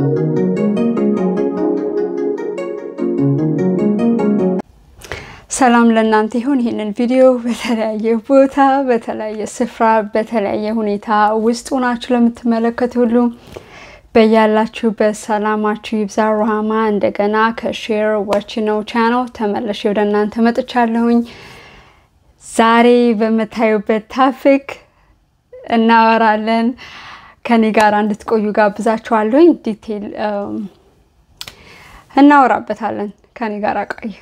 ሰላም ለእናንተ ይሁን። ይህንን ቪዲዮ በተለያየ ቦታ፣ በተለያየ ስፍራ፣ በተለያየ ሁኔታ ውስጥ ሆናችሁ ለምትመለከቱ ሁሉ በያላችሁበት ሰላማችሁ ይብዛ። ሩሃማ እንደገና ከሼር ዋች ነው ቻናል ተመለሽ ወደ እናንተ መጥቻለሁኝ። ዛሬ በምታዩበት ታፒክ እናወራለን። ከኔ ጋር እንድትቆዩ ጋብዛችኋለሁኝ። ዲቴል እናወራበታለን። ከኔ ጋር ቆይ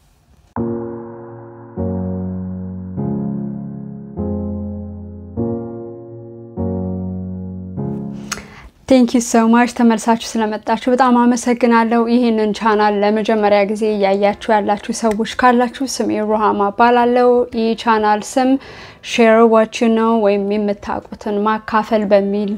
ቴንክ ዩ ሶ ማች ተመልሳችሁ ስለመጣችሁ በጣም አመሰግናለሁ። ይህንን ቻናል ለመጀመሪያ ጊዜ እያያችሁ ያላችሁ ሰዎች ካላችሁ ስሜ ሩሃማ እባላለሁ። ይህ ቻናል ስም ሼር ዋች ነው ወይም የምታውቁትን ማካፈል በሚል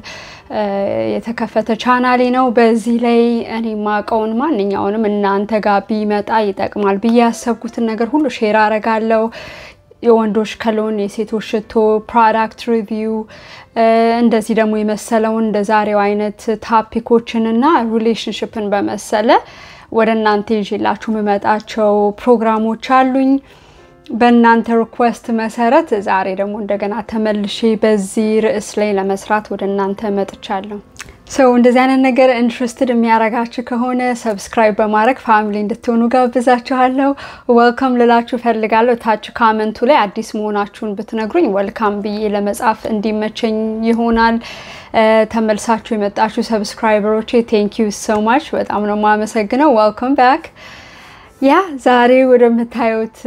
የተከፈተ ቻናሌ ነው። በዚህ ላይ እኔ ማቀውን ማንኛውንም እናንተ ጋር ቢመጣ ይጠቅማል ብዬ ያሰብኩትን ነገር ሁሉ ሼር አረጋለሁ። የወንዶች ከሎን፣ የሴቶች ሽቶ፣ ፕሮዳክት ሪቪው እንደዚህ ደግሞ የመሰለውን እንደ ዛሬው አይነት ታፒኮችን እና ሪሌሽንሽፕን በመሰለ ወደ እናንተ ይዤላችሁ የምመጣቸው ፕሮግራሞች አሉኝ። በእናንተ ሪኩዌስት መሰረት ዛሬ ደግሞ እንደገና ተመልሼ በዚህ ርዕስ ላይ ለመስራት ወደ እናንተ መጥቻለሁ። ሰው እንደዚህ አይነት ነገር ኢንትረስትድ የሚያረጋችሁ ከሆነ ሰብስክራይብ በማድረግ ፋሚሊ እንድትሆኑ ጋብዛችኋለሁ። ወልካም ልላችሁ ፈልጋለሁ። ታች ካመንቱ ላይ አዲስ መሆናችሁን ብትነግሩኝ ወልካም ብዬ ለመጻፍ እንዲመቸኝ ይሆናል። ተመልሳችሁ የመጣችሁ ሰብስክራይበሮቼ ቴንክ ዩ ሶ ማች በጣም ነው የማመሰግነው። ወልካም ባክ። ያ ዛሬ ወደምታዩት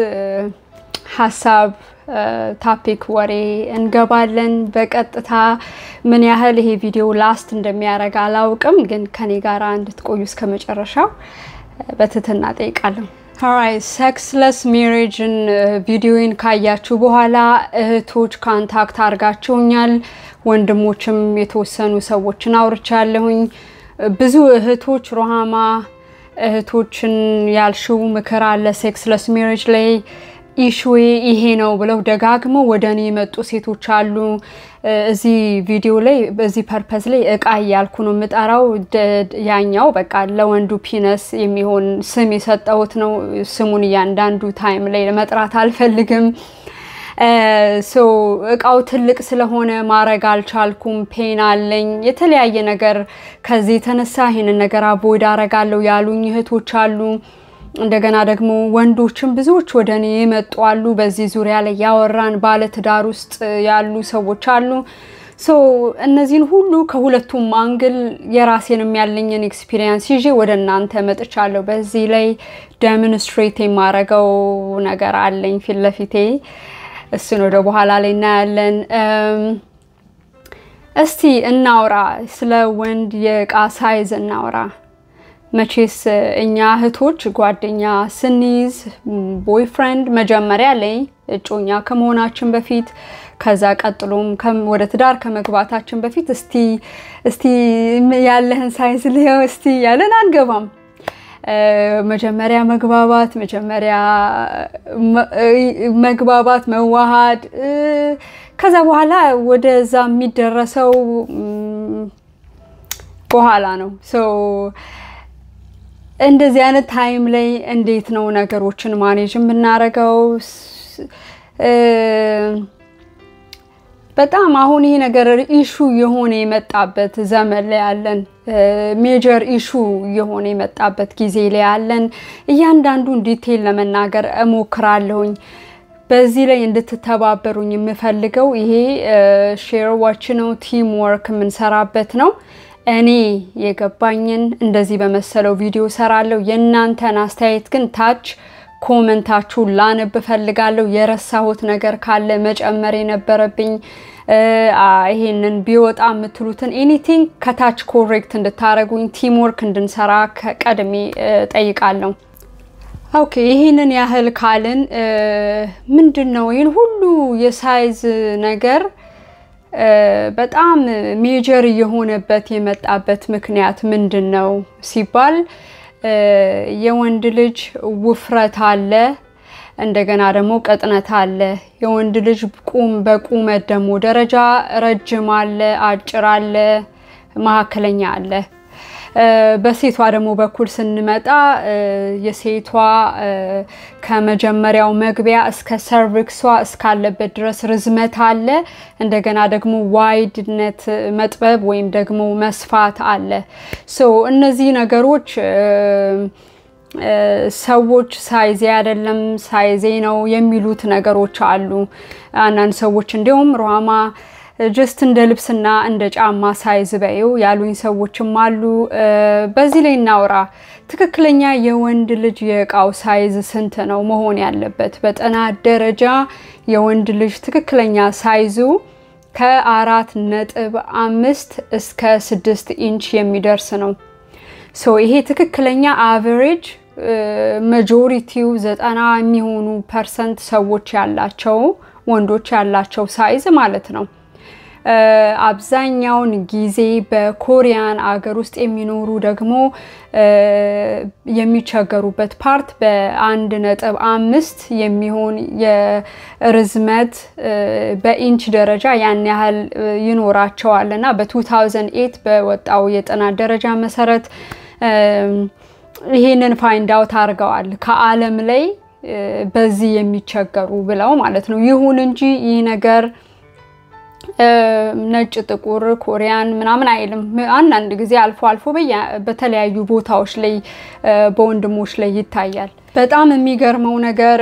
ሀሳብ ታፒክ ወሬ እንገባለን። በቀጥታ ምን ያህል ይሄ ቪዲዮ ላስት እንደሚያደርግ አላውቅም፣ ግን ከኔ ጋር እንድትቆዩ እስከ መጨረሻው በትህትና ጠይቃለሁ። ሀራይ ሴክስለስ ሜሬጅን ቪዲዮን ካያችሁ በኋላ እህቶች ካንታክት አድርጋችሁኛል። ወንድሞችም የተወሰኑ ሰዎችን አውርቻለሁኝ። ብዙ እህቶች ሩሃማ እህቶችን ያልሽው ምክር አለ ሴክስለስ ሜሬጅ ላይ ኢሹዌ ይሄ ነው ብለው ደጋግመው ወደ እኔ የመጡ ሴቶች አሉ። እዚህ ቪዲዮ ላይ በዚህ ፐርፐዝ ላይ እቃ እያልኩ ነው የምጠራው። ያኛው በቃ ለወንዱ ፒነስ የሚሆን ስም የሰጠሁት ነው። ስሙን እያንዳንዱ ታይም ላይ ለመጥራት አልፈልግም። እቃው ትልቅ ስለሆነ ማድረግ አልቻልኩም። ፔን አለኝ፣ የተለያየ ነገር ከዚህ የተነሳ ይህንን ነገር አቦይድ አረጋለሁ ያሉኝ እህቶች አሉ። እንደገና ደግሞ ወንዶችም ብዙዎች ወደ እኔ የመጡ አሉ። በዚህ ዙሪያ ላይ ያወራን ባለትዳር ውስጥ ያሉ ሰዎች አሉ። ሶ እነዚህን ሁሉ ከሁለቱም አንግል የራሴንም ያለኝን ኤክስፒሪየንስ ይዤ ወደ እናንተ መጥቻለሁ። በዚህ ላይ ደምንስትሬት የማረገው ነገር አለኝ ፊት ለፊቴ። እሱን ወደ በኋላ ላይ እናያለን። እስቲ እናውራ፣ ስለ ወንድ የእቃ ሳይዝ እናውራ። መቼስ እኛ እህቶች ጓደኛ ስንይዝ ቦይፍሬንድ መጀመሪያ ላይ እጮኛ ከመሆናችን በፊት ከዛ ቀጥሎም ወደ ትዳር ከመግባታችን በፊት እስቲ እስቲ ያለህን ሳይዝ ልየው እስቲ ያለን አንገባም። መጀመሪያ መግባባት መጀመሪያ መግባባት መዋሃድ፣ ከዛ በኋላ ወደዛ የሚደረሰው በኋላ ነው። እንደዚህ አይነት ታይም ላይ እንዴት ነው ነገሮችን ማኔጅ የምናደርገው? በጣም አሁን ይሄ ነገር ኢሹ የሆነ የመጣበት ዘመን ላይ ያለን፣ ሜጀር ኢሹ የሆነ የመጣበት ጊዜ ላይ ያለን። እያንዳንዱን ዲቴል ለመናገር እሞክራለሁኝ። በዚህ ላይ እንድትተባበሩኝ የምፈልገው ይሄ ሼር ዋች ነው፣ ቲም ወርክ የምንሰራበት ነው። እኔ የገባኝን እንደዚህ በመሰለው ቪዲዮ ሰራለሁ። የእናንተን አስተያየት ግን ታች ኮመንታችሁን ላነብ እፈልጋለሁ። የረሳሁት ነገር ካለ መጨመር የነበረብኝ ይሄንን ቢወጣ የምትሉትን ኤኒቲንግ ከታች ኮሬክት እንድታደረጉኝ ቲም ወርክ እንድንሰራ ቀድሜ ጠይቃለሁ። ኦኬ ይህንን ያህል ካልን ምንድን ነው ይህን ሁሉ የሳይዝ ነገር በጣም ሜጀር የሆነበት የመጣበት ምክንያት ምንድን ነው ሲባል የወንድ ልጅ ውፍረት አለ፣ እንደገና ደግሞ ቅጥነት አለ። የወንድ ልጅ ቁም በቁመት ደግሞ ደረጃ ረጅም አለ፣ አጭር አለ፣ መካከለኛ አለ። በሴቷ ደግሞ በኩል ስንመጣ የሴቷ ከመጀመሪያው መግቢያ እስከ ሰርቪክሷ እስካለበት ድረስ ርዝመት አለ። እንደገና ደግሞ ዋይድነት መጥበብ ወይም ደግሞ መስፋት አለ። ሶ እነዚህ ነገሮች ሰዎች ሳይዜ አይደለም ሳይዜ ነው የሚሉት ነገሮች አሉ። አንዳንድ ሰዎች እንዲሁም ሩሃማ ጀስት እንደ ልብስና እንደ ጫማ ሳይዝ በይው ያሉኝ ሰዎችም አሉ። በዚህ ላይ እናውራ። ትክክለኛ የወንድ ልጅ የእቃው ሳይዝ ስንት ነው መሆን ያለበት? በጥናት ደረጃ የወንድ ልጅ ትክክለኛ ሳይዙ ከአራት ነጥብ አምስት እስከ ስድስት ኢንች የሚደርስ ነው። ሶ ይሄ ትክክለኛ አቨሬጅ መጆሪቲው ዘጠና የሚሆኑ ፐርሰንት ሰዎች ያላቸው ወንዶች ያላቸው ሳይዝ ማለት ነው። አብዛኛውን ጊዜ በኮሪያን አገር ውስጥ የሚኖሩ ደግሞ የሚቸገሩበት ፓርት በአንድ ነጥብ አምስት የሚሆን የርዝመት በኢንች ደረጃ ያን ያህል ይኖራቸዋል እና በ2008 በወጣው የጥናት ደረጃ መሰረት ይሄንን ፋይንድ አውት አድርገዋል ከዓለም ላይ በዚህ የሚቸገሩ ብለው ማለት ነው። ይሁን እንጂ ይህ ነገር ነጭ፣ ጥቁር፣ ኮሪያን ምናምን አይልም። አንዳንድ ጊዜ አልፎ አልፎ በተለያዩ ቦታዎች ላይ በወንድሞች ላይ ይታያል። በጣም የሚገርመው ነገር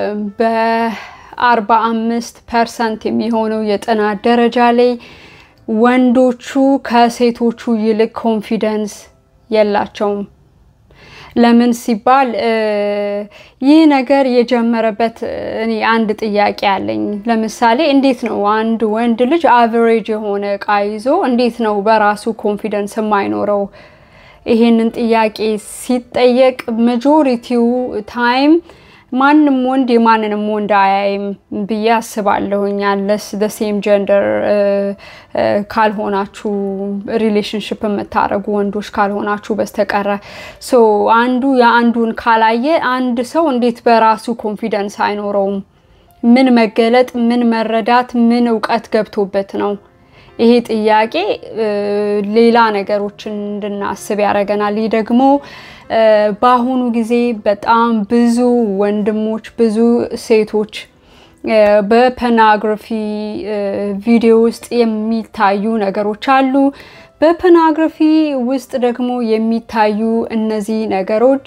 በአርባ አምስት ፐርሰንት የሚሆነው የጥናት ደረጃ ላይ ወንዶቹ ከሴቶቹ ይልቅ ኮንፊደንስ የላቸውም። ለምን ሲባል ይህ ነገር የጀመረበት እኔ አንድ ጥያቄ አለኝ። ለምሳሌ እንዴት ነው አንድ ወንድ ልጅ አቨሬጅ የሆነ እቃ ይዞ እንዴት ነው በራሱ ኮንፊደንስ የማይኖረው? ይሄንን ጥያቄ ሲጠየቅ መጆሪቲው ታይም ማንም ወንድ የማንንም ወንድ አያይም ብዬ አስባለሁኝ። ያለስ ሴም ጀንደር ካልሆናችሁ ሪሌሽንሽፕ የምታደርጉ ወንዶች ካልሆናችሁ በስተቀረ ሶ አንዱ የአንዱን ካላየ አንድ ሰው እንዴት በራሱ ኮንፊደንስ አይኖረውም? ምን መገለጥ፣ ምን መረዳት፣ ምን እውቀት ገብቶበት ነው? ይሄ ጥያቄ ሌላ ነገሮችን እንድናስብ ያደርገናል። ይህ ደግሞ በአሁኑ ጊዜ በጣም ብዙ ወንድሞች ብዙ ሴቶች በፐናግራፊ ቪዲዮ ውስጥ የሚታዩ ነገሮች አሉ። በፐናግራፊ ውስጥ ደግሞ የሚታዩ እነዚህ ነገሮች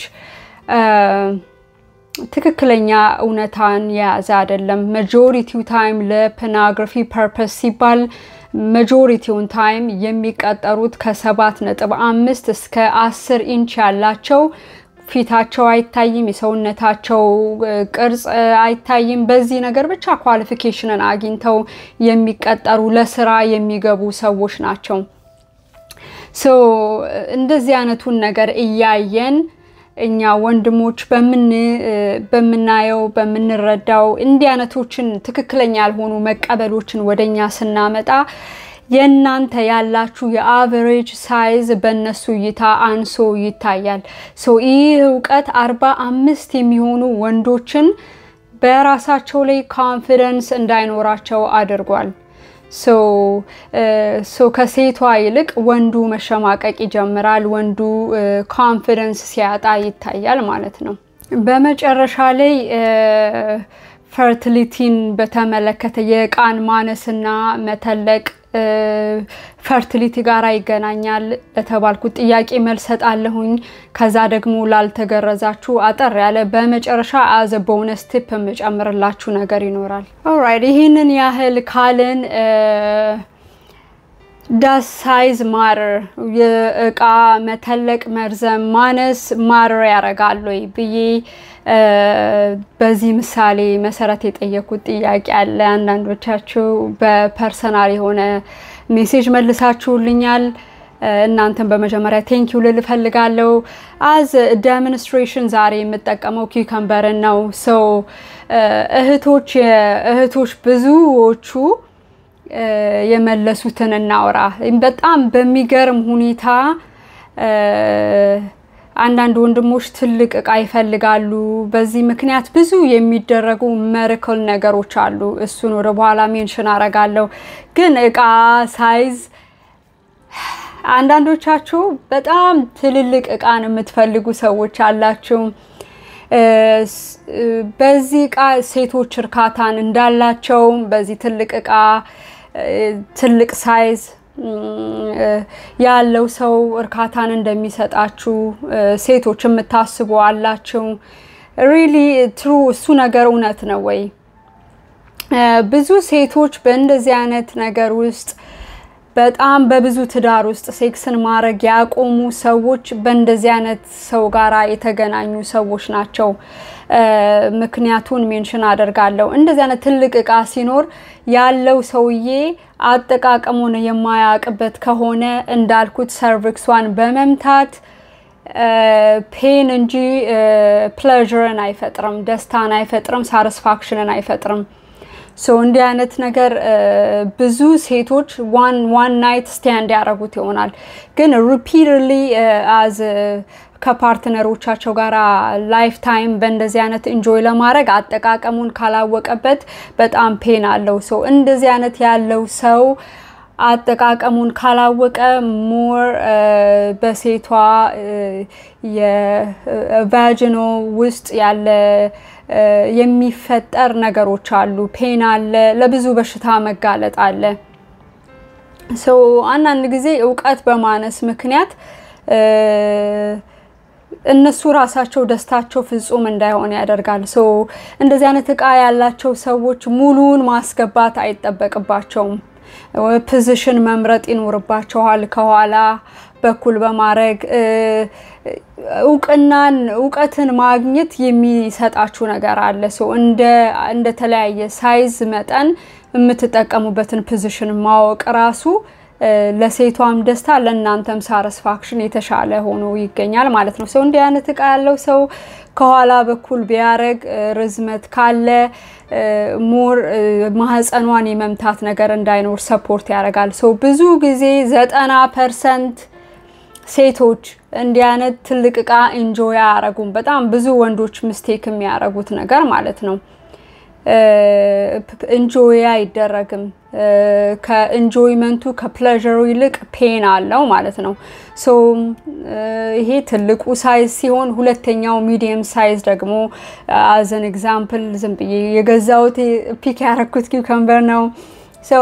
ትክክለኛ እውነታን የያዘ አይደለም። መጆሪቲው ታይም ለፐናግራፊ ፐርፐስ ሲባል መጆሪቲውን ታይም የሚቀጠሩት ከሰባት ነጥብ አምስት እስከ አስር ኢንች ያላቸው ፊታቸው አይታይም፣ የሰውነታቸው ቅርጽ አይታይም። በዚህ ነገር ብቻ ኳሊፊኬሽንን አግኝተው የሚቀጠሩ ለስራ የሚገቡ ሰዎች ናቸው። ሶ እንደዚህ አይነቱን ነገር እያየን እኛ ወንድሞች በምናየው በምንረዳው እንዲህ አይነቶችን ትክክለኛ ያልሆኑ መቀበሎችን ወደኛ ስናመጣ የእናንተ ያላችሁ የአቨሬጅ ሳይዝ በእነሱ እይታ አንሶ ይታያል። ሶ ይህ እውቀት አርባ አምስት የሚሆኑ ወንዶችን በራሳቸው ላይ ኮንፊደንስ እንዳይኖራቸው አድርጓል። ሶ ከሴቷ ይልቅ ወንዱ መሸማቀቅ ይጀምራል። ወንዱ ኮንፊደንስ ሲያጣ ይታያል ማለት ነው። በመጨረሻ ላይ ፈርቲሊቲን በተመለከተ የእቃን ማነስና መተለቅ ፈርቲሊቲ ጋር ይገናኛል ለተባልኩት ጥያቄ መልስ ሰጣለሁኝ። ከዛ ደግሞ ላልተገረዛችሁ አጠር ያለ በመጨረሻ አዘ ቦነስ ቲፕ የምጨምርላችሁ ነገር ይኖራል። ኦራይት ይህንን ያህል ካልን ዳስ ሳይዝ ማረር የእቃ መተለቅ፣ መርዘም፣ ማነስ ማረር ያደርጋል ወይ ብዬ በዚህ ምሳሌ መሰረት የጠየኩት ጥያቄ አለ። አንዳንዶቻችሁ በፐርሰናል የሆነ ሜሴጅ መልሳችሁልኛል። እናንተን በመጀመሪያ ቴንኪው ልል እፈልጋለሁ። አዝ ዴሞንስትሬሽን ዛሬ የምጠቀመው ኪከምበርን ነው። ሰው እህቶች እህቶች ብዙዎቹ የመለሱትን እናውራ። በጣም በሚገርም ሁኔታ አንዳንድ ወንድሞች ትልቅ እቃ ይፈልጋሉ። በዚህ ምክንያት ብዙ የሚደረጉ መርክል ነገሮች አሉ። እሱን ወደ በኋላ ሜንሽን አረጋለሁ። ግን እቃ ሳይዝ አንዳንዶቻችሁ በጣም ትልልቅ እቃን የምትፈልጉ ሰዎች አላችሁ። በዚህ እቃ ሴቶች እርካታን እንዳላቸው በዚህ ትልቅ እቃ ትልቅ ሳይዝ ያለው ሰው እርካታን እንደሚሰጣችሁ ሴቶች የምታስቡ አላችሁ። ሪሊ ትሩ እሱ ነገር እውነት ነው ወይ? ብዙ ሴቶች በእንደዚህ አይነት ነገር ውስጥ በጣም በብዙ ትዳር ውስጥ ሴክስን ማድረግ ያቆሙ ሰዎች በእንደዚህ አይነት ሰው ጋራ የተገናኙ ሰዎች ናቸው። ምክንያቱን ሜንሽን አደርጋለሁ። እንደዚህ አይነት ትልቅ እቃ ሲኖር ያለው ሰውዬ አጠቃቀሙን የማያውቅበት ከሆነ እንዳልኩት ሰርቪክሷን በመምታት ፔን እንጂ ፕሌዥርን አይፈጥርም፣ ደስታን አይፈጥርም፣ ሳቲስፋክሽንን አይፈጥርም። ሶ እንዲህ አይነት ነገር ብዙ ሴቶች ዋን ዋን ናይት ስታንድ ያደረጉት ይሆናል። ግን ሪፒትድሊ አዝ ከፓርትነሮቻቸው ጋር ላይፍ ታይም በእንደዚህ አይነት ኢንጆይ ለማድረግ አጠቃቀሙን ካላወቀበት በጣም ፔን አለው። ሰው እንደዚህ አይነት ያለው ሰው አጠቃቀሙን ካላወቀ ሞር በሴቷ የቫጂኖ ውስጥ ያለ የሚፈጠር ነገሮች አሉ። ፔን አለ፣ ለብዙ በሽታ መጋለጥ አለ። ሰው አንዳንድ ጊዜ እውቀት በማነስ ምክንያት እነሱ ራሳቸው ደስታቸው ፍጹም እንዳይሆን ያደርጋል። ሶ እንደዚህ አይነት እቃ ያላቸው ሰዎች ሙሉውን ማስገባት አይጠበቅባቸውም። ፖዚሽን መምረጥ ይኖርባቸዋል። ከኋላ በኩል በማድረግ እውቅናን እውቀትን ማግኘት የሚሰጣችሁ ነገር አለ። ሰው እንደተለያየ ሳይዝ መጠን የምትጠቀሙበትን ፖዚሽን ማወቅ ራሱ ለሴቷም ደስታ ለእናንተም ሳረስፋክሽን የተሻለ ሆኖ ይገኛል ማለት ነው። ሰው እንዲህ አይነት እቃ ያለው ሰው ከኋላ በኩል ቢያረግ ርዝመት ካለ ሞር ማህፀኗን የመምታት ነገር እንዳይኖር ሰፖርት ያደርጋል። ሰው ብዙ ጊዜ ዘጠና ፐርሰንት ሴቶች እንዲህ አይነት ትልቅ እቃ ኢንጆይ አያረጉም። በጣም ብዙ ወንዶች ምስቴክ የሚያረጉት ነገር ማለት ነው። እንጆይ አይደረግም። ከኢንጆይመንቱ ከፕሌዥሩ ይልቅ ፔን አለው ማለት ነው። ሶ ይሄ ትልቁ ሳይዝ ሲሆን ሁለተኛው ሚዲየም ሳይዝ ደግሞ አዘን ኤግዛምፕል ዝም ብዬ የገዛሁት ፒክ ያረኩት ኪውከምበር ነው። ሶ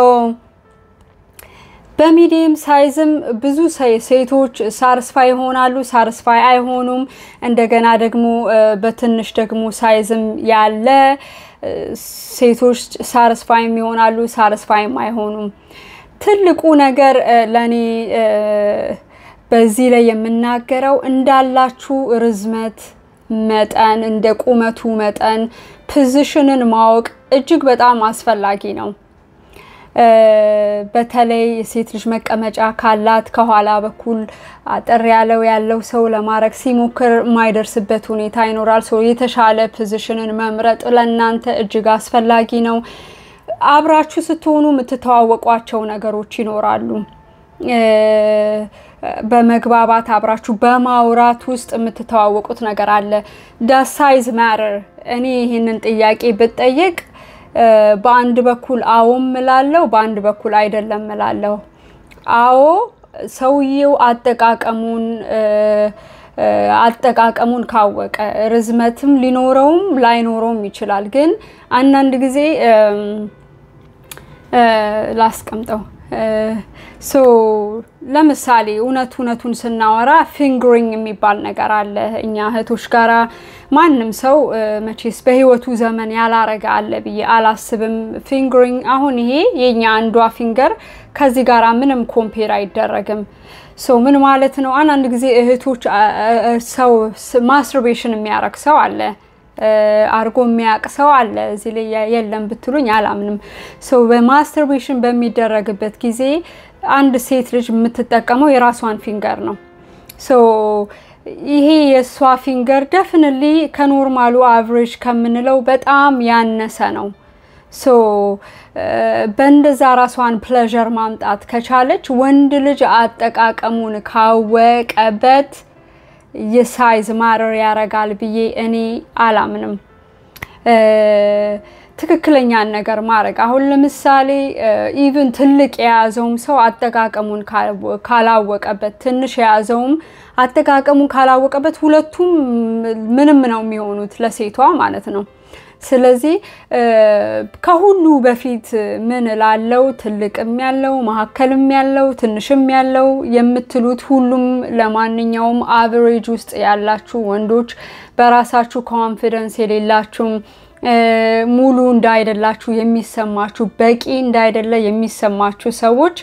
በሚዲየም ሳይዝም ብዙ ሴቶች ሳርስፋይ ይሆናሉ፣ ሳርስፋይ አይሆኑም። እንደገና ደግሞ በትንሽ ደግሞ ሳይዝም ያለ ሴቶች ሳርስፋይም ይሆናሉ፣ ሳርስፋይም አይሆኑም። ትልቁ ነገር ለእኔ በዚህ ላይ የምናገረው እንዳላችሁ ርዝመት መጠን እንደ ቁመቱ መጠን ፖዚሽንን ማወቅ እጅግ በጣም አስፈላጊ ነው። በተለይ የሴት ልጅ መቀመጫ ካላት ከኋላ በኩል አጠር ያለው ያለው ሰው ለማድረግ ሲሞክር የማይደርስበት ሁኔታ ይኖራል። ሰው የተሻለ ፖዚሽንን መምረጥ ለእናንተ እጅግ አስፈላጊ ነው። አብራችሁ ስትሆኑ የምትተዋወቋቸው ነገሮች ይኖራሉ። በመግባባት አብራችሁ በማውራት ውስጥ የምትተዋወቁት ነገር አለ። ዳስ ሳይዝ ማተር። እኔ ይህንን ጥያቄ ብጠየቅ በአንድ በኩል አዎ እምላለሁ፣ በአንድ በኩል አይደለም እላለሁ። አዎ ሰውየው አጠቃቀሙን አጠቃቀሙን ካወቀ ርዝመትም ሊኖረውም ላይኖረውም ይችላል። ግን አንዳንድ ጊዜ ላስቀምጠው ሶ ለምሳሌ እውነት እውነቱን ስናወራ ፊንግሪንግ የሚባል ነገር አለ። እኛ እህቶች ጋራ ማንም ሰው መቼስ በህይወቱ ዘመን ያላረገ አለ ብዬ አላስብም። ፊንግሪንግ አሁን ይሄ የኛ አንዷ ፊንገር ከዚህ ጋራ ምንም ኮምፔር አይደረግም። ሰው ምን ማለት ነው? አንዳንድ ጊዜ እህቶች ሰው ማስትርቤሽን የሚያረግ ሰው አለ አርጎ የሚያውቅ ሰው አለ። እዚህ ላይ የለም ብትሉኝ አላምንም። ሰው በማስተርቤሽን በሚደረግበት ጊዜ አንድ ሴት ልጅ የምትጠቀመው የራሷን ፊንገር ነው። ሶ ይሄ የእሷ ፊንገር ደፍንሊ ከኖርማሉ አቨሬጅ ከምንለው በጣም ያነሰ ነው። ሶ በእንደዛ ራሷን ፕሌዠር ማምጣት ከቻለች ወንድ ልጅ አጠቃቀሙን ካወቀበት የሳይዝ ማረር ያረጋል ብዬ እኔ አላምንም። ትክክለኛን ነገር ማድረግ አሁን ለምሳሌ ኢቭን ትልቅ የያዘውም ሰው አጠቃቀሙን ካላወቀበት፣ ትንሽ የያዘውም አጠቃቀሙን ካላወቀበት ሁለቱም ምንም ነው የሚሆኑት ለሴቷ ማለት ነው። ስለዚህ ከሁሉ በፊት ምን ላለው ትልቅም ያለው መካከልም ያለው ትንሽም ያለው የምትሉት ሁሉም ለማንኛውም አቨሬጅ ውስጥ ያላችሁ ወንዶች በራሳችሁ ኮንፊደንስ የሌላችሁም ሙሉ እንዳይደላችሁ የሚሰማችሁ በቂ እንዳይደለ የሚሰማችሁ ሰዎች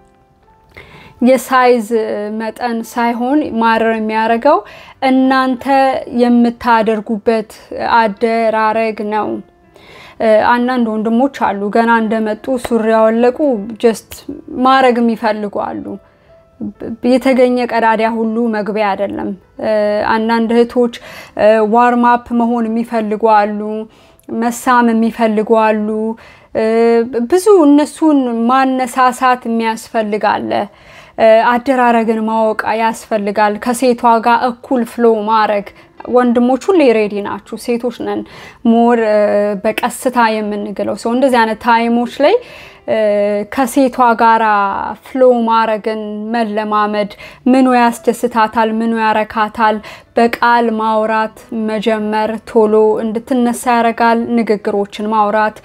የሳይዝ መጠን ሳይሆን ማረር የሚያደርገው እናንተ የምታደርጉበት አደራረግ ነው። አንዳንድ ወንድሞች አሉ ገና እንደመጡ ሱሪ ያወለቁ ጀስት ማድረግ የሚፈልጉ አሉ። የተገኘ ቀዳዳ ሁሉ መግቢያ አይደለም። አንዳንድ እህቶች ዋርም አፕ መሆን የሚፈልጉ አሉ። መሳም የሚፈልጉ አሉ። ብዙ እነሱን ማነሳሳት የሚያስፈልግ አለ። አደራረግን ማወቅ ያስፈልጋል። ከሴቷ ጋር እኩል ፍሎ ማድረግ ወንድሞች ሁሌ ሬዲ ናችሁ። ሴቶች ነን ሞር በቀስታ የምንግለው ሰው እንደዚህ አይነት ታይሞች ላይ ከሴቷ ጋራ ፍሎ ማድረግን መለማመድ፣ ምኑ ያስደስታታል፣ ምኑ ያረካታል፣ በቃል ማውራት መጀመር ቶሎ እንድትነሳ ያደርጋል። ንግግሮችን ማውራት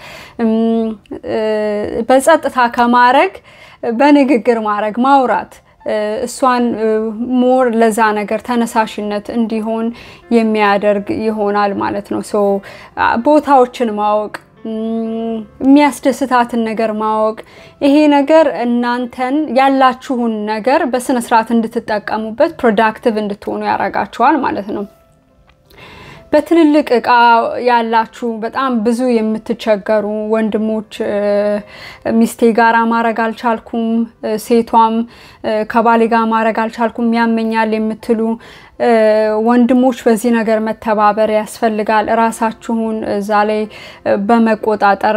በጸጥታ ከማድረግ በንግግር ማድረግ ማውራት እሷን ሞር ለዛ ነገር ተነሳሽነት እንዲሆን የሚያደርግ ይሆናል ማለት ነው። ሶ ቦታዎችን ማወቅ የሚያስደስታትን ነገር ማወቅ ይሄ ነገር እናንተን ያላችሁን ነገር በስነ ስርዓት እንድትጠቀሙበት ፕሮዳክቲቭ እንድትሆኑ ያደርጋችኋል ማለት ነው። በትልልቅ እቃ ያላችሁ በጣም ብዙ የምትቸገሩ ወንድሞች ሚስቴ ጋራ ማድረግ አልቻልኩም፣ ሴቷም ከባሌ ጋር ማድረግ አልቻልኩም፣ ያመኛል የምትሉ ወንድሞች በዚህ ነገር መተባበር ያስፈልጋል። እራሳችሁን እዛ ላይ በመቆጣጠር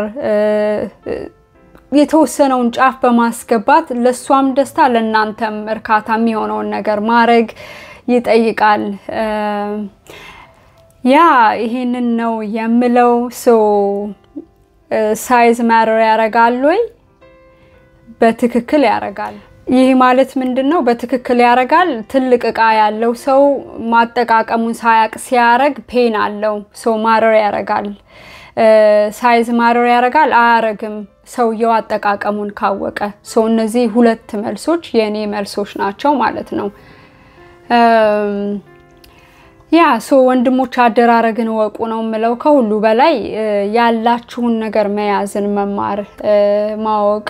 የተወሰነውን ጫፍ በማስገባት ለእሷም ደስታ ለእናንተም እርካታ የሚሆነውን ነገር ማድረግ ይጠይቃል። ያ ይሄንን ነው የምለው። ሶ ሳይዝ ማተር ያደርጋል ወይ? በትክክል ያደርጋል። ይህ ማለት ምንድን ነው? በትክክል ያደርጋል። ትልቅ እቃ ያለው ሰው ማጠቃቀሙን ሳያቅ ሲያረግ ፔን አለው። ሶ ማተር ያደርጋል። ሳይዝ ማተር ያደርጋል አያረግም? ሰውየው አጠቃቀሙን ካወቀ። ሶ እነዚህ ሁለት መልሶች የእኔ መልሶች ናቸው ማለት ነው። ያ ሶ ወንድሞች አደራረግን ወቁ ነው የምለው። ከሁሉ በላይ ያላችሁን ነገር መያዝን መማር ማወቅ፣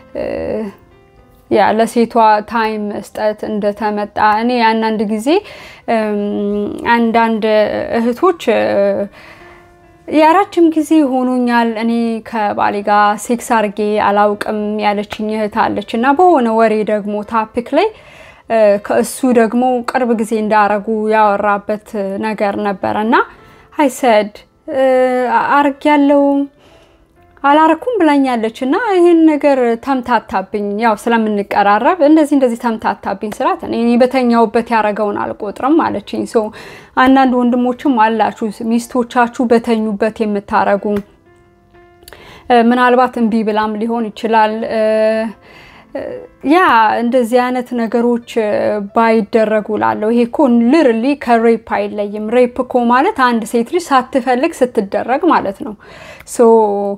ያ ለሴቷ ታይም መስጠት እንደተመጣ እኔ አንዳንድ ጊዜ አንዳንድ እህቶች የረጅም ጊዜ ሆኖኛል እኔ ከባሌ ጋር ሴክስ አርጌ አላውቅም ያለችኝ እህት አለች እና በሆነ ወሬ ደግሞ ታፒክ ላይ ከእሱ ደግሞ ቅርብ ጊዜ እንዳረጉ ያወራበት ነገር ነበረ እና አይሰድ አርግ ያለው አላረኩም ብላኛለች እና ይህን ነገር ተምታታብኝ። ያው ስለምንቀራረብ እንደዚህ እንደዚህ ተምታታብኝ ስላት እኔ በተኛውበት ያረገውን አልቆጥርም አለችኝ። ሰው አንዳንድ ወንድሞችም አላችሁ ሚስቶቻችሁ በተኙበት የምታረጉ ምናልባት እምቢ ብላም ሊሆን ይችላል ያ እንደዚህ አይነት ነገሮች ባይደረጉ ላለው ይሄ እኮ ልርሊ ከሬፕ አይለይም። ሬፕ እኮ ማለት አንድ ሴት ልጅ ሳትፈልግ ስትደረግ ማለት ነው። ሶ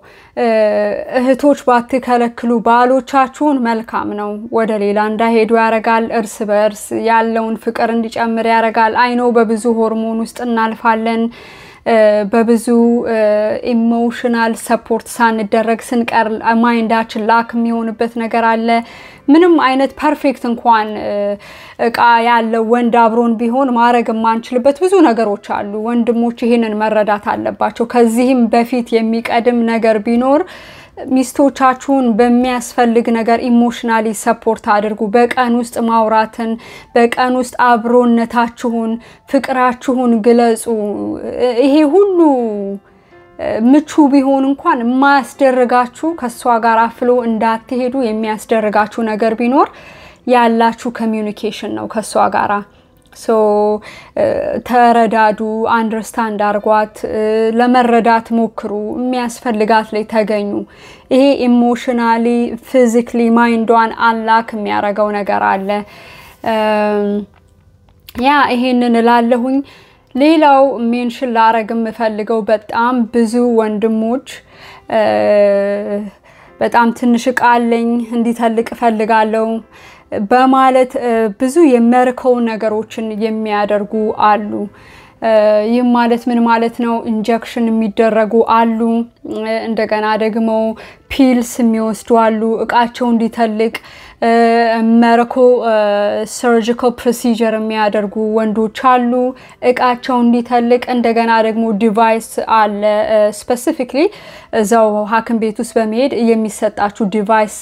እህቶች ባትከለክሉ ባሎቻችሁን መልካም ነው። ወደ ሌላ እንዳይሄዱ ያደርጋል። እርስ በእርስ ያለውን ፍቅር እንዲጨምር ያደርጋል። አይኖ በብዙ ሆርሞን ውስጥ እናልፋለን። በብዙ ኢሞሽናል ሰፖርት ሳንደረግ ስንቀር ማይንዳችን ላክ የሚሆንበት ነገር አለ። ምንም አይነት ፐርፌክት እንኳን እቃ ያለው ወንድ አብሮን ቢሆን ማድረግ የማንችልበት ብዙ ነገሮች አሉ። ወንድሞች ይህንን መረዳት አለባቸው። ከዚህም በፊት የሚቀድም ነገር ቢኖር ሚስቶቻችሁን በሚያስፈልግ ነገር ኢሞሽናሊ ሰፖርት አድርጉ። በቀን ውስጥ ማውራትን፣ በቀን ውስጥ አብሮነታችሁን፣ ፍቅራችሁን ግለጹ። ይሄ ሁሉ ምቹ ቢሆን እንኳን የማያስደርጋችሁ ከእሷ ጋር አፍሎ እንዳትሄዱ የሚያስደርጋችሁ ነገር ቢኖር ያላችሁ ኮሚዩኒኬሽን ነው ከእሷ ጋራ ሶ ተረዳዱ፣ አንደርስታንድ አርጓት፣ ለመረዳት ሞክሩ፣ የሚያስፈልጋት ላይ ተገኙ። ይሄ ኢሞሽናሊ ፊዚክሊ ማይንዷን አላክ የሚያደርገው ነገር አለ። ያ ይሄንን እላለሁኝ። ሌላው ሜንሽን ላረግ የምፈልገው በጣም ብዙ ወንድሞች በጣም ትንሽ እቃ አለኝ እንዲተልቅ እፈልጋለሁ በማለት ብዙ የሚያርከው ነገሮችን የሚያደርጉ አሉ። ይህም ማለት ምን ማለት ነው? ኢንጀክሽን የሚደረጉ አሉ። እንደገና ደግሞ ፒልስ የሚወስዱ አሉ። እቃቸው እንዲተልቅ መርኮ ሰርጂካል ፕሮሲጀር የሚያደርጉ ወንዶች አሉ። እቃቸው እንዲተልቅ እንደገና ደግሞ ዲቫይስ አለ። ስፔሲፊክሊ እዛው ሐኪም ቤት ውስጥ በመሄድ የሚሰጣችሁ ዲቫይስ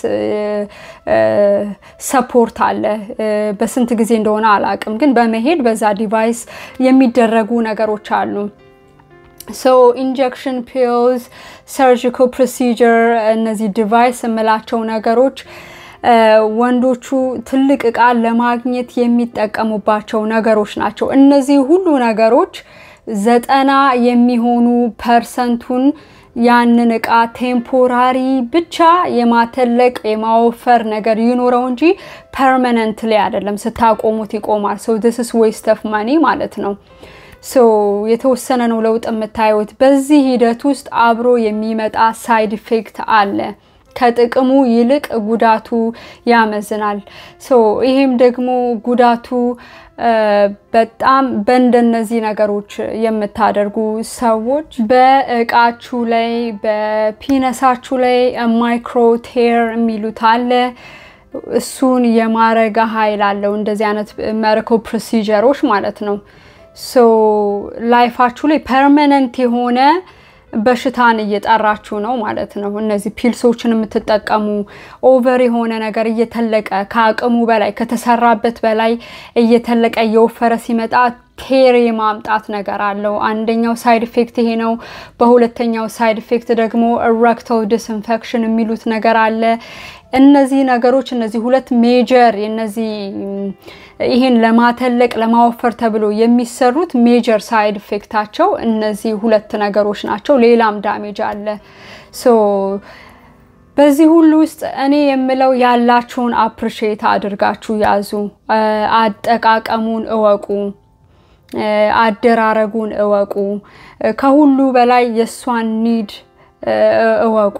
ሰፖርት አለ። በስንት ጊዜ እንደሆነ አላቅም፣ ግን በመሄድ በዛ ዲቫይስ የሚደረጉ ነገሮች አሉ። ሶ ኢንጀክሽን ፒልስ፣ ሰርጂካል ፕሮሲጀር እነዚህ ዲቫይስ የምላቸው ነገሮች ወንዶቹ ትልቅ እቃ ለማግኘት የሚጠቀሙባቸው ነገሮች ናቸው። እነዚህ ሁሉ ነገሮች ዘጠና የሚሆኑ ፐርሰንቱን ያንን እቃ ቴምፖራሪ ብቻ የማተለቅ የማወፈር ነገር ይኖረው እንጂ ፐርማነንት ላይ አይደለም። ስታቆሙት ይቆማል። ሶ ዲስ ኢዝ ዌስት ኦፍ ማኒ ማለት ነው። ሶ የተወሰነ ነው ለውጥ የምታዩት። በዚህ ሂደት ውስጥ አብሮ የሚመጣ ሳይድ ኢፌክት አለ። ከጥቅሙ ይልቅ ጉዳቱ ያመዝናል። ሶ ይሄም ደግሞ ጉዳቱ በጣም በእንደነዚህ ነገሮች የምታደርጉ ሰዎች በእቃችሁ ላይ በፒነሳችሁ ላይ ማይክሮ ቴር የሚሉት አለ። እሱን የማረጋ ኃይል አለው እንደዚህ አይነት መርኮ ፕሮሲጀሮች ማለት ነው። ሶ ላይፋችሁ ላይ ፐርማነንት የሆነ በሽታን እየጠራችሁ ነው ማለት ነው። እነዚህ ፒልሶችን የምትጠቀሙ ኦቨር የሆነ ነገር እየተለቀ ከአቅሙ በላይ ከተሰራበት በላይ እየተለቀ እየወፈረ ሲመጣ ቴር የማምጣት ነገር አለው። አንደኛው ሳይድ ኢፌክት ይሄ ነው። በሁለተኛው ሳይድ ኢፌክት ደግሞ ረክተል ዲስኢንፌክሽን የሚሉት ነገር አለ። እነዚህ ነገሮች እነዚህ ሁለት ሜጀር እነዚህ ይሄን ለማተለቅ ለማወፈር ተብሎ የሚሰሩት ሜጀር ሳይድ ኢፌክታቸው እነዚህ ሁለት ነገሮች ናቸው። ሌላም ዳሜጅ አለ። ሶ በዚህ ሁሉ ውስጥ እኔ የምለው ያላችሁን አፕሪሼት አድርጋችሁ ያዙ። አጠቃቀሙን እወቁ። አደራረጉን እወቁ። ከሁሉ በላይ የእሷን ኒድ እወቁ።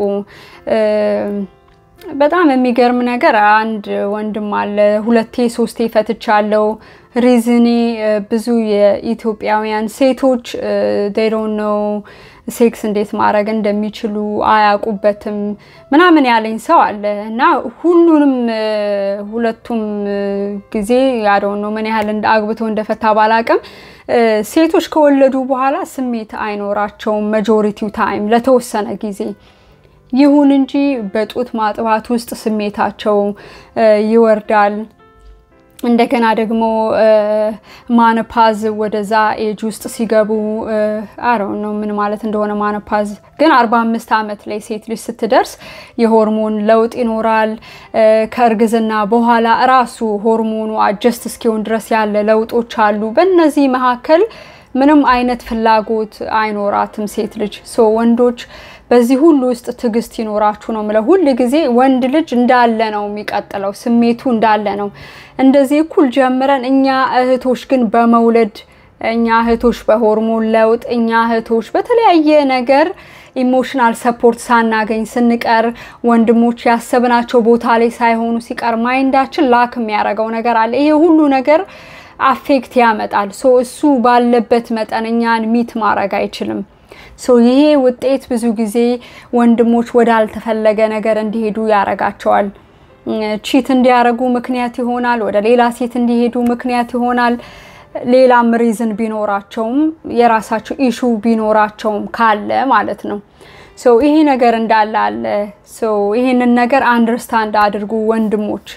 በጣም የሚገርም ነገር አንድ ወንድም አለ። ሁለቴ ሶስቴ ፈትቻለው። ሪዝኔ ብዙ የኢትዮጵያውያን ሴቶች ዴሮን ነው ሴክስ እንዴት ማድረግ እንደሚችሉ አያውቁበትም ምናምን ያለኝ ሰው አለ እና ሁሉንም ሁለቱም ጊዜ ያደውን ነው ምን ያህል አግብቶ እንደፈታ ባላቅም ሴቶች ከወለዱ በኋላ ስሜት አይኖራቸውም መጆሪቲው ታይም ለተወሰነ ጊዜ ይሁን እንጂ በጡት ማጥባት ውስጥ ስሜታቸው ይወርዳል። እንደገና ደግሞ ማነፓዝ ወደዛ ኤጅ ውስጥ ሲገቡ አረው ነው ምን ማለት እንደሆነ ማነፓዝ ግን 45 ዓመት ላይ ሴት ልጅ ስትደርስ የሆርሞን ለውጥ ይኖራል። ከእርግዝና በኋላ እራሱ ሆርሞኑ አጀስት እስኪሆን ድረስ ያለ ለውጦች አሉ። በእነዚህ መካከል ምንም አይነት ፍላጎት አይኖራትም ሴት ልጅ ሶ ወንዶች በዚህ ሁሉ ውስጥ ትዕግስት ይኖራችሁ ነው ምለው። ሁል ጊዜ ወንድ ልጅ እንዳለ ነው የሚቀጥለው፣ ስሜቱ እንዳለ ነው። እንደዚህ እኩል ጀምረን እኛ እህቶች ግን በመውለድ እኛ እህቶች በሆርሞን ለውጥ እኛ እህቶች በተለያየ ነገር ኢሞሽናል ሰፖርት ሳናገኝ ስንቀር ወንድሞች ያሰብናቸው ቦታ ላይ ሳይሆኑ ሲቀር ማይንዳችን ላክ የሚያደርገው ነገር አለ። ይሄ ሁሉ ነገር አፌክት ያመጣል። ሶ እሱ ባለበት መጠን እኛን ሚት ማድረግ አይችልም። ሶ ይሄ ውጤት ብዙ ጊዜ ወንድሞች ወዳልተፈለገ ነገር እንዲሄዱ ያረጋቸዋል። ቺት እንዲያረጉ ምክንያት ይሆናል። ወደ ሌላ ሴት እንዲሄዱ ምክንያት ይሆናል። ሌላም ሪዝን ቢኖራቸውም የራሳቸው ኢሹ ቢኖራቸውም ካለ ማለት ነው። ሶ ይሄ ነገር እንዳለ አለ። ሶ ይሄንን ነገር አንደርስታንድ አድርጉ ወንድሞች።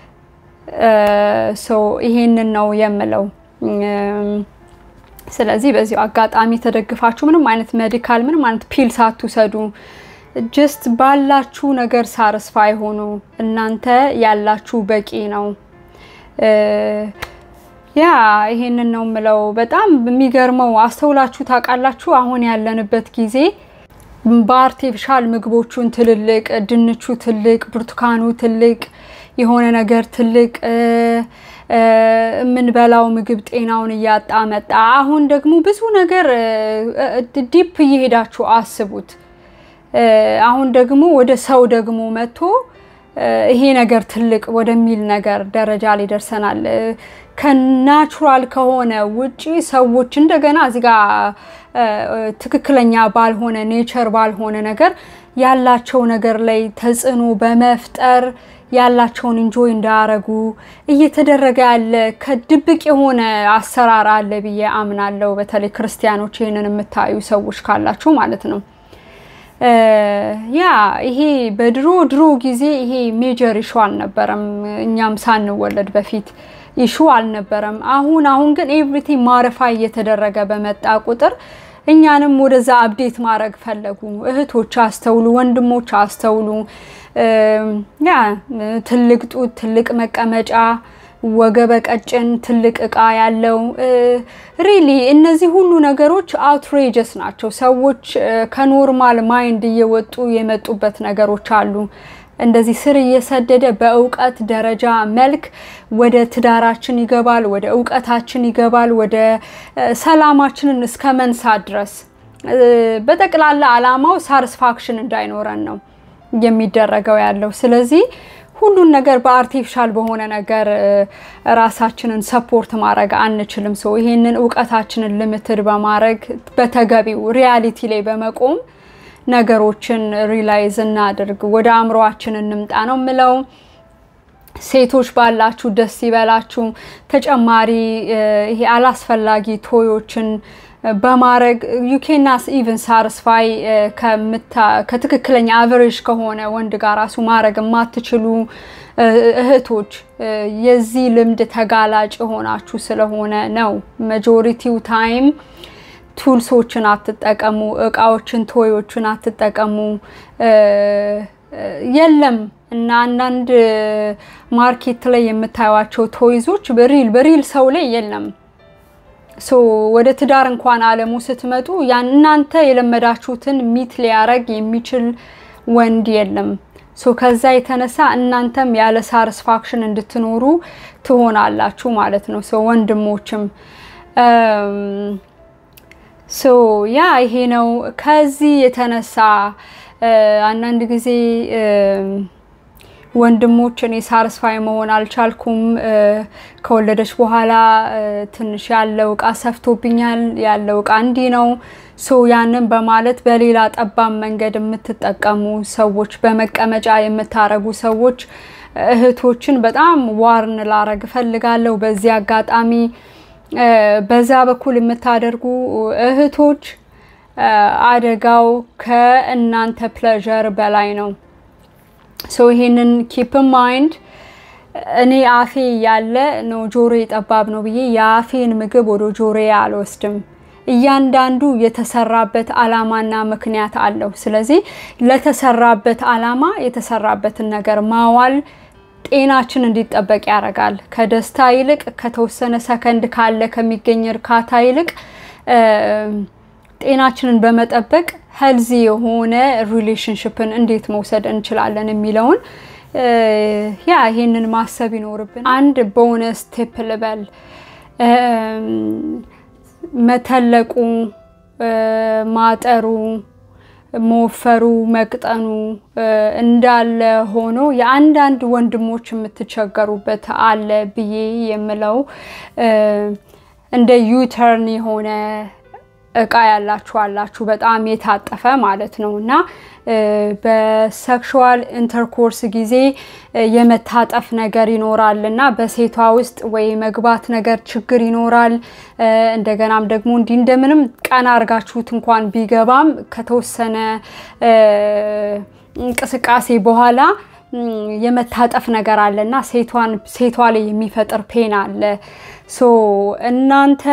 ሶ ይሄንን ነው የምለው። ስለዚህ በዚሁ አጋጣሚ ተደግፋችሁ ምንም አይነት ሜዲካል ምንም አይነት ፒል ሳትውሰዱ ጀስት ባላችሁ ነገር ሳርስፋይ ሆኑ። እናንተ ያላችሁ በቂ ነው። ያ ይሄንን ነው ምለው። በጣም የሚገርመው አስተውላችሁ ታውቃላችሁ? አሁን ያለንበት ጊዜ በአርቴፊሻል ምግቦቹን ትልልቅ፣ ድንቹ ትልቅ፣ ብርቱካኑ ትልቅ፣ የሆነ ነገር ትልቅ የምንበላው ምግብ ጤናውን እያጣ መጣ። አሁን ደግሞ ብዙ ነገር ዲፕ እየሄዳችሁ አስቡት። አሁን ደግሞ ወደ ሰው ደግሞ መጥቶ ይሄ ነገር ትልቅ ወደሚል ነገር ደረጃ ላይ ደርሰናል። ከናቹራል ከሆነ ውጪ ሰዎች እንደገና እዚህ ጋ ትክክለኛ ባልሆነ ኔቸር ባልሆነ ነገር ያላቸው ነገር ላይ ተጽዕኖ በመፍጠር ያላቸውን ኢንጆይ እንዳያረጉ እየተደረገ ያለ ከድብቅ የሆነ አሰራር አለ ብዬ አምናለሁ። በተለይ ክርስቲያኖች ይህንን የምታዩ ሰዎች ካላችሁ ማለት ነው። ያ ይሄ በድሮ ድሮ ጊዜ ይሄ ሜጀር ኢሹ አልነበረም። እኛም ሳንወለድ በፊት ኢሹ አልነበረም። አሁን አሁን ግን ኤቭሪቲንግ ማረፋ እየተደረገ በመጣ ቁጥር እኛንም ወደዛ አብዴት ማድረግ ፈለጉ። እህቶች አስተውሉ፣ ወንድሞች አስተውሉ። ያ ትልቅ ጡት፣ ትልቅ መቀመጫ፣ ወገበ ቀጭን፣ ትልቅ እቃ ያለው ሪሊ እነዚህ ሁሉ ነገሮች አውትሬጀስ ናቸው። ሰዎች ከኖርማል ማይንድ እየወጡ የመጡበት ነገሮች አሉ። እንደዚህ ስር እየሰደደ በእውቀት ደረጃ መልክ ወደ ትዳራችን ይገባል፣ ወደ እውቀታችን ይገባል፣ ወደ ሰላማችንን እስከ መንሳት ድረስ በጠቅላላ አላማው ሳርስፋክሽን እንዳይኖረን ነው የሚደረገው ያለው። ስለዚህ ሁሉን ነገር በአርቲፊሻል በሆነ ነገር ራሳችንን ሰፖርት ማድረግ አንችልም። ሰው ይሄንን እውቀታችንን ልምትድ በማድረግ በተገቢው ሪያሊቲ ላይ በመቆም ነገሮችን ሪላይዝ እናድርግ፣ ወደ አእምሯችን እንምጣ ነው ምለው። ሴቶች ባላችሁ ደስ ይበላችሁ። ተጨማሪ ይሄ አላስፈላጊ ቶዮችን በማድረግ ዩኬናስ ኢቨን ሳርስፋይ ከትክክለኛ አቨሬጅ ከሆነ ወንድ ጋር ራሱ ማድረግ የማትችሉ እህቶች የዚህ ልምድ ተጋላጭ የሆናችሁ ስለሆነ ነው። መጆሪቲው ታይም ቱልሶችን አትጠቀሙ፣ እቃዎችን ቶዮችን አትጠቀሙ። የለም እና አንዳንድ ማርኬት ላይ የምታዩቸው ቶይዞች በሪል በሪል ሰው ላይ የለም። ሶ ወደ ትዳር እንኳን አለሙ ስትመጡ ያን እናንተ የለመዳችሁትን ሚት ሊያረግ የሚችል ወንድ የለም። ሶ ከዛ የተነሳ እናንተም ያለ ሳርስፋክሽን እንድትኖሩ ትሆናላችሁ ማለት ነው። ሶ ወንድሞችም ሶ ያ ይሄ ነው። ከዚህ የተነሳ አንዳንድ ጊዜ ወንድሞች እኔ ሳርስፋይ መሆን አልቻልኩም፣ ከወለደች በኋላ ትንሽ ያለው እቃ ሰፍቶብኛል፣ ያለው እቃ እንዲህ ነው። ሶ ያንን በማለት በሌላ ጠባብ መንገድ የምትጠቀሙ ሰዎች፣ በመቀመጫ የምታረጉ ሰዎች እህቶችን በጣም ዋርን ላረግ እፈልጋለሁ። በዚህ አጋጣሚ በዛ በኩል የምታደርጉ እህቶች አደጋው ከእናንተ ፕሌዠር በላይ ነው። ሶ ይሄንን ኪፕ ማይንድ እኔ አፌ ያለ ነው ጆሮ ጠባብ ነው ብዬ የአፌን ምግብ ወደ ጆሮ አልወስድም። እያንዳንዱ የተሰራበት አላማና ምክንያት አለው። ስለዚህ ለተሰራበት አላማ የተሰራበትን ነገር ማዋል ጤናችን እንዲጠበቅ ያደርጋል። ከደስታ ይልቅ ከተወሰነ ሰከንድ ካለ ከሚገኝ እርካታ ይልቅ ጤናችንን በመጠበቅ ሄልዚ የሆነ ሪሌሽንሽፕን እንዴት መውሰድ እንችላለን የሚለውን ያ ይሄንን ማሰብ ይኖርብን። አንድ ቦነስ ቲፕ ልበል። መተለቁ፣ ማጠሩ፣ መወፈሩ፣ መቅጠኑ እንዳለ ሆኖ የአንዳንድ ወንድሞች የምትቸገሩበት አለ ብዬ የምለው እንደ ዩተርን የሆነ እቃ ያላችሁ አላችሁ፣ በጣም የታጠፈ ማለት ነው እና በሴክሹዋል ኢንተርኮርስ ጊዜ የመታጠፍ ነገር ይኖራል እና በሴቷ ውስጥ ወይ መግባት ነገር ችግር ይኖራል። እንደገናም ደግሞ እንዲህ እንደምንም ቀና አርጋችሁት እንኳን ቢገባም ከተወሰነ እንቅስቃሴ በኋላ የመታጠፍ ነገር አለ እና ሴቷ ላይ የሚፈጥር ፔን አለ። ሶ እናንተ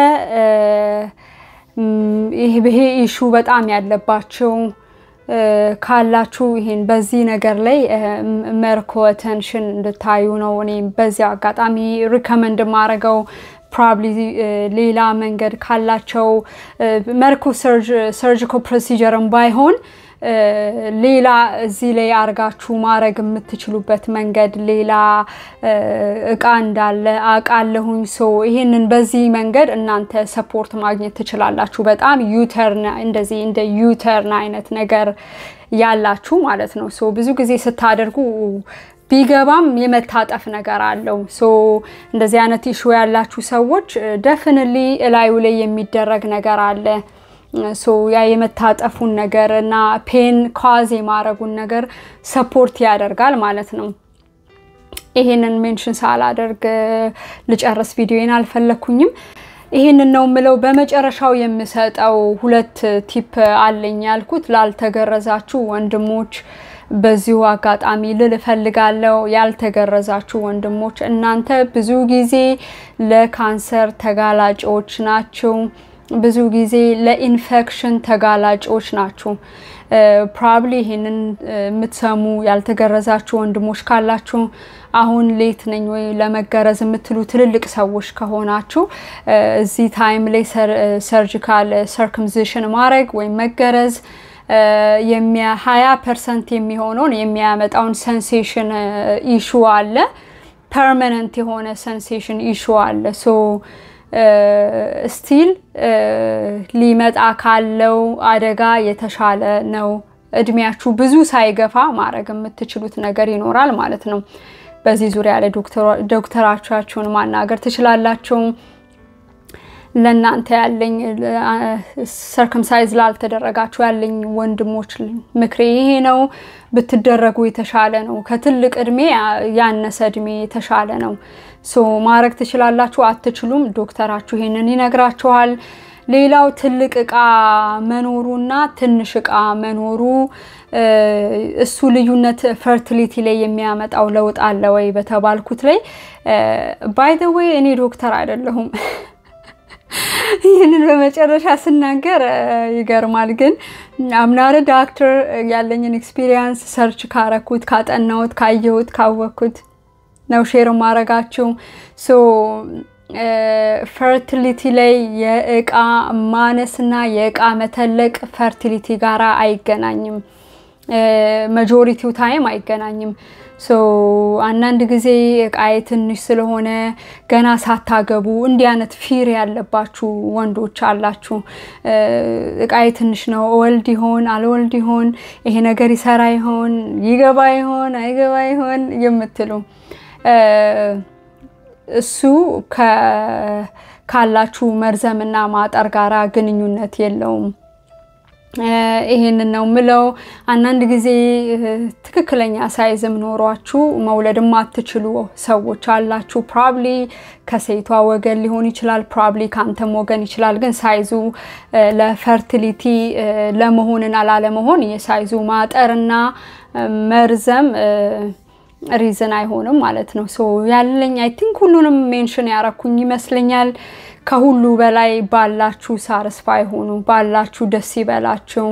ይሄ ኢሹ በጣም ያለባቸው ካላችሁ ይሄን በዚህ ነገር ላይ መርኮ ተንሽን እንድታዩ ነው እኔ በዚህ አጋጣሚ ሪከመንድ የማደርገው። ፕሮባብሊ ሌላ መንገድ ካላቸው መርኩ ሰርጂካል ፕሮሲጀርም ባይሆን ሌላ እዚህ ላይ አርጋችሁ ማድረግ የምትችሉበት መንገድ ሌላ እቃ እንዳለ አውቃለሁኝ። ሶ ይህንን በዚህ መንገድ እናንተ ሰፖርት ማግኘት ትችላላችሁ። በጣም ዩተርን እንደዚህ እንደ ዩተርን አይነት ነገር ያላችሁ ማለት ነው። ሶ ብዙ ጊዜ ስታደርጉ ቢገባም የመታጠፍ ነገር አለው። ሶ እንደዚህ አይነት ኢሹ ያላችሁ ሰዎች ደፍንሊ እላዩ ላይ የሚደረግ ነገር አለ። ሶ ያ የመታጠፉን ነገር እና ፔን ካዝ የማድረጉን ነገር ሰፖርት ያደርጋል ማለት ነው። ይሄንን ሜንሽን ሳላደርግ ልጨርስ ቪዲዮን አልፈለኩኝም። ይህንን ነው የምለው። በመጨረሻው የምሰጠው ሁለት ቲፕ አለኝ ያልኩት ላልተገረዛችሁ ወንድሞች በዚሁ አጋጣሚ ልል እፈልጋለሁ። ያልተገረዛችሁ ወንድሞች እናንተ ብዙ ጊዜ ለካንሰር ተጋላጮች ናችሁ። ብዙ ጊዜ ለኢንፌክሽን ተጋላጮች ናችሁ። ፕሮባብሊ ይህንን የምትሰሙ ያልተገረዛችሁ ወንድሞች ካላችሁ አሁን ሌት ነኝ ወይ ለመገረዝ የምትሉ ትልልቅ ሰዎች ከሆናችሁ እዚህ ታይም ላይ ሰርጂካል ሰርክምዚሽን ማድረግ ወይም መገረዝ ሀያ ፐርሰንት የሚሆነውን የሚያመጣውን ሰንሴሽን ኢሹ አለ። ፐርማነንት የሆነ ሰንሴሽን ኢሹ አለ። ሶ ስቲል ሊመጣ ካለው አደጋ የተሻለ ነው። እድሜያችሁ ብዙ ሳይገፋ ማድረግ የምትችሉት ነገር ይኖራል ማለት ነው። በዚህ ዙሪያ ላይ ዶክተራቻችሁን ማናገር ትችላላችሁ። ለእናንተ ያለኝ ሰርከምሳይዝ ላልተደረጋችሁ ያለኝ ወንድሞች ምክሬ ይሄ ነው። ብትደረጉ የተሻለ ነው። ከትልቅ እድሜ ያነሰ እድሜ የተሻለ ነው። ሶ ማድረግ ትችላላችሁ። አትችሉም፣ ዶክተራችሁ ይሄንን ይነግራችኋል። ሌላው ትልቅ እቃ መኖሩና ትንሽ እቃ መኖሩ እሱ ልዩነት ፈርቲሊቲ ላይ የሚያመጣው ለውጥ አለ ወይ በተባልኩት ላይ ባይ ዘ ዌይ እኔ ዶክተር አይደለሁም። ይህንን በመጨረሻ ስናገር ይገርማል። ግን አምናረ ዳክተር ያለኝን ኤክስፒሪየንስ ሰርች ካረኩት፣ ካጠናሁት፣ ካየሁት፣ ካወቅኩት ነው ሼር ማረጋችሁ። ሶ ፈርቲሊቲ ላይ የእቃ ማነስና የእቃ መተለቅ ፈርቲሊቲ ጋራ አይገናኝም። መጆሪቲው ታይም አይገናኝም። ሶ አንዳንድ ጊዜ እቃዬ ትንሽ ስለሆነ ገና ሳታገቡ እንዲህ አይነት ፊር ያለባችሁ ወንዶች አላችሁ። እቃዬ ትንሽ ነው፣ እወልድ ይሆን አልወልድ ይሆን፣ ይሄ ነገር ይሰራ ይሆን፣ ይገባ ይሆን አይገባ ይሆን የምትሉ እሱ ካላችሁ መርዘምና ማጠር ጋራ ግንኙነት የለውም። ይሄንን ነው ምለው። አንዳንድ ጊዜ ትክክለኛ ሳይዝም ኖሯችሁ መውለድ የማትችሉ ሰዎች አላችሁ። ፕሮባብሊ ከሴቷ ወገን ሊሆን ይችላል፣ ፕሮባብሊ ከአንተም ወገን ይችላል። ግን ሳይዙ ለፈርቲሊቲ ለመሆንና ላለመሆን የሳይዙ ማጠርና መርዘም ሪዝን አይሆንም ማለት ነው። ሶ ያለኝ አይ ቲንክ ሁሉንም ሜንሽን ያረኩኝ ይመስለኛል። ከሁሉ በላይ ባላችሁ ሳርስፋይ ሆኑ፣ ባላችሁ ደስ ይበላችሁ።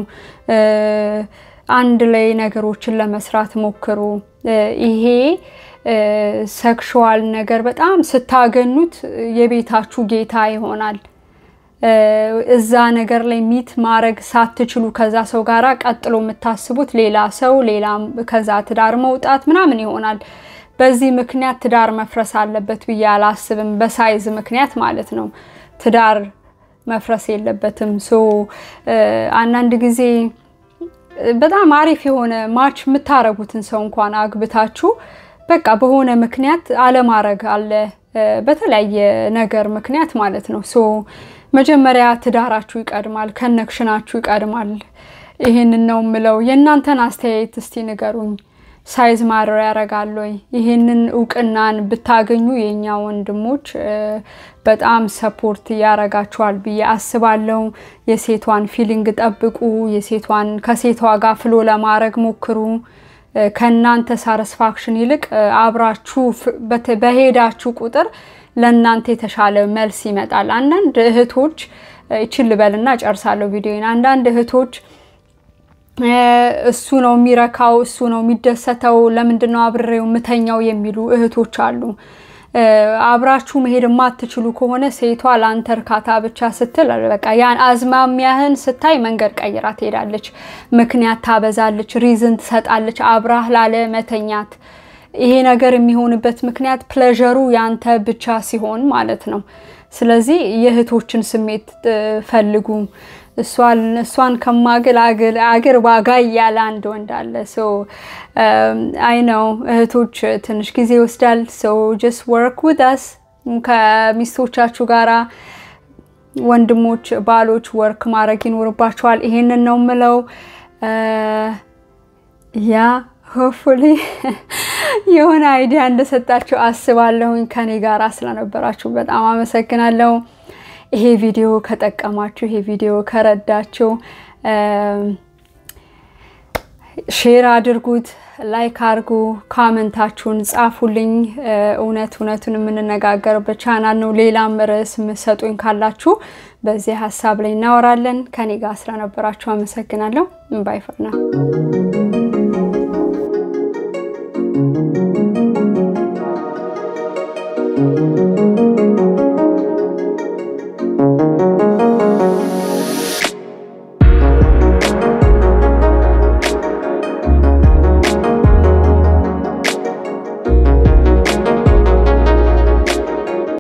አንድ ላይ ነገሮችን ለመስራት ሞክሩ። ይሄ ሴክሹዋል ነገር በጣም ስታገኙት የቤታችሁ ጌታ ይሆናል። እዛ ነገር ላይ ሚት ማድረግ ሳትችሉ ከዛ ሰው ጋራ ቀጥሎ የምታስቡት ሌላ ሰው ሌላ ከዛ ትዳር መውጣት ምናምን ይሆናል። በዚህ ምክንያት ትዳር መፍረስ አለበት ብዬ አላስብም። በሳይዝ ምክንያት ማለት ነው። ትዳር መፍረስ የለበትም። ሶ አንዳንድ ጊዜ በጣም አሪፍ የሆነ ማች የምታረጉትን ሰው እንኳን አግብታችሁ በቃ በሆነ ምክንያት አለማድረግ አለ፣ በተለያየ ነገር ምክንያት ማለት ነው። ሶ መጀመሪያ ትዳራችሁ ይቀድማል፣ ከነክሽናችሁ ይቀድማል። ይህንን ነው ምለው። የእናንተን አስተያየት እስቲ ንገሩኝ። ሳይዝ ማድረር ያደርጋል ወይ? ይህንን እውቅናን ብታገኙ የእኛ ወንድሞች በጣም ሰፖርት ያረጋችኋል ብዬ አስባለሁ። የሴቷን ፊሊንግ ጠብቁ። የሴቷን ከሴቷ ጋር ፍሎ ለማድረግ ሞክሩ። ከእናንተ ሳረስፋክሽን ይልቅ አብራችሁ በሄዳችሁ ቁጥር ለእናንተ የተሻለ መልስ ይመጣል። አንዳንድ እህቶች ይችል ልበልና ጨርሳለሁ ቪዲዮን። አንዳንድ እህቶች እሱ ነው የሚረካው፣ እሱ ነው የሚደሰተው፣ ለምንድን ነው አብሬው ምተኛው የሚሉ እህቶች አሉ። አብራችሁ መሄድ የማትችሉ ከሆነ ሴቷ ለአንተ እርካታ ብቻ ስትል በቃ ያን አዝማሚያህን ስታይ መንገድ ቀይራ ትሄዳለች። ምክንያት ታበዛለች፣ ሪዝን ትሰጣለች አብራህ ላለ መተኛት። ይሄ ነገር የሚሆንበት ምክንያት ፕሌዠሩ ያንተ ብቻ ሲሆን ማለት ነው። ስለዚህ የእህቶችን ስሜት ፈልጉ። እሷን ከማግል አገር ዋጋ እያለ አንድ ወንድ አለ። አይ ነው እህቶች ትንሽ ጊዜ ይወስዳል። ሶ ጀስት ወርክ ዊዝ አስ ከሚስቶቻችሁ ጋራ ወንድሞች፣ ባሎች ወርክ ማድረግ ይኖርባቸዋል። ይሄንን ነው ምለው ያ ሆፕፉሊ የሆነ አይዲያ እንደሰጣችሁ አስባለሁኝ። ከኔ ጋር ስለነበራችሁ በጣም አመሰግናለሁ። ይሄ ቪዲዮ ከጠቀማችሁ፣ ይሄ ቪዲዮ ከረዳችሁ ሼር አድርጉት፣ ላይክ አድርጉ፣ ካመንታችሁን ጻፉልኝ። እውነት እውነቱን የምንነጋገርበት ቻናል ነው። ሌላም ርዕስ የምሰጡኝ ካላችሁ በዚህ ሀሳብ ላይ እናወራለን። ከኔ ጋር ስለነበራችሁ አመሰግናለሁ። ባይ ፈር ነው።